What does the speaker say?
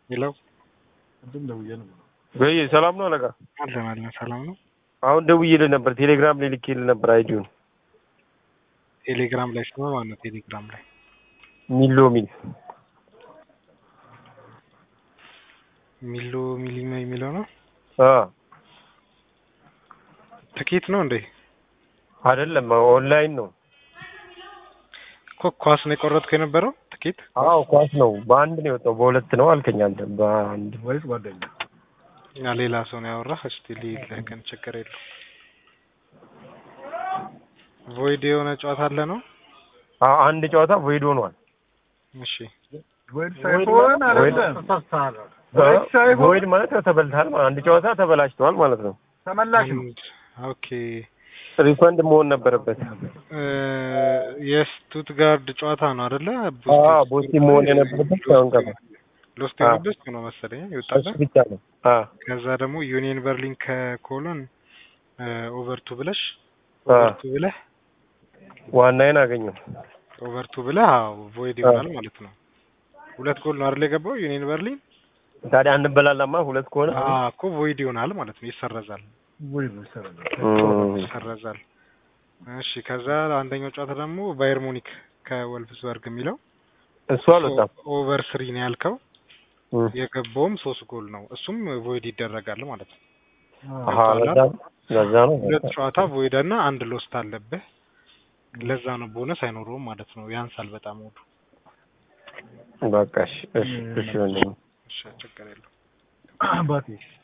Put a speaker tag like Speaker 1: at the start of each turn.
Speaker 1: ሄለው
Speaker 2: ወይ ሰላም ነው አለቃ?
Speaker 1: አለን አለን ሰላም ነው።
Speaker 2: አሁን ደውዬልህ ነበር፣ ቴሌግራም ላይ ልኬልህ ነበር አይዲውን
Speaker 1: ቴሌግራም ላይ ስማ ማን ነው? ቴሌግራም ላይ
Speaker 2: ሚሎ ሚል
Speaker 1: ሚሎ ሚሊማ የሚለው ነው።
Speaker 2: አ
Speaker 1: ትኬት ነው እንዴ?
Speaker 2: አይደለም ኦንላይን ነው።
Speaker 1: እኮ ኳስ ነው የቆረጥከው የነበረው ትኬት?
Speaker 2: አዎ ኳስ ነው። በአንድ ነው የወጣው። በሁለት ነው አልከኝ አንተ። በአንድ ወይስ ጓደኛ?
Speaker 1: እና ሌላ ሰው ነው ያወራህ? እስቲ ልሂድልህ ግን ችግር የለው። ቮይድ የሆነ ጨዋታ አለ ነው?
Speaker 2: አዎ አንድ ጨዋታ ቮይድ ሆኗል።
Speaker 1: እሺ
Speaker 3: ሳይሆን አይደለም
Speaker 2: ቮይድ ማለት ያው ተበልተሃል ማለት አንድ ጨዋታ ተበላሽተዋል ማለት ነው።
Speaker 3: ተመላሽ ነው።
Speaker 1: አንድ ኦኬ
Speaker 2: ሪፈንድ መሆን ነበረበት።
Speaker 1: እ የስቱትጋርድ ጨዋታ ነው አይደለ?
Speaker 2: አዎ ቦቲ መሆን የነበረበት ሳይሆን ቀረ።
Speaker 1: ሎስት
Speaker 2: አዎ።
Speaker 1: የሆነበት ነው መሰለኝ
Speaker 2: እሱ
Speaker 1: ይወጣለ።
Speaker 2: ብቻ ነው። አዎ
Speaker 1: ከዛ ደግሞ ዩኒየን በርሊን ከኮሎን ኦቨርቱ ብለሽ
Speaker 2: አዎ
Speaker 1: ኦቨርቱ ብለህ
Speaker 2: ዋናዬን አገኘው።
Speaker 1: ኦቨርቱ ብለህ አዎ ቮይድ ይሆናል ማለት ነው። ሁለት ጎል ነው አይደል የገባው ዩኒየን በርሊን?
Speaker 2: ታዲያ አንበላላማ ሁለት ከሆነ
Speaker 1: አዎ እኮ ቮይድ ይሆናል ማለት ነው። ይሰረዛል
Speaker 2: እም፣
Speaker 1: ይሰረዛል። እሺ ከዛ አንደኛው ጨዋታ ደግሞ ባየር ሙኒክ ከወልፍስበርግ የሚለው
Speaker 2: እሱ አልወጣም።
Speaker 1: ኦቨር ስሪ ነው ያልከው።
Speaker 2: እም፣
Speaker 1: የገባውም ሶስት ጎል ነው። እሱም ቮይድ ይደረጋል ማለት ነው።
Speaker 2: አሃ ለዛ ለዛ ነው
Speaker 1: ሁለት ጨዋታ ቮይድ እና አንድ ሎስት አለብህ። ለዛ ነው ቦነስ አይኖረውም ማለት ነው። ያንሳል በጣም ወዱ።
Speaker 2: በቃ እሺ እሺ እሺ ወንድሜ።
Speaker 1: እሺ ችግር የለውም።
Speaker 3: አባቴ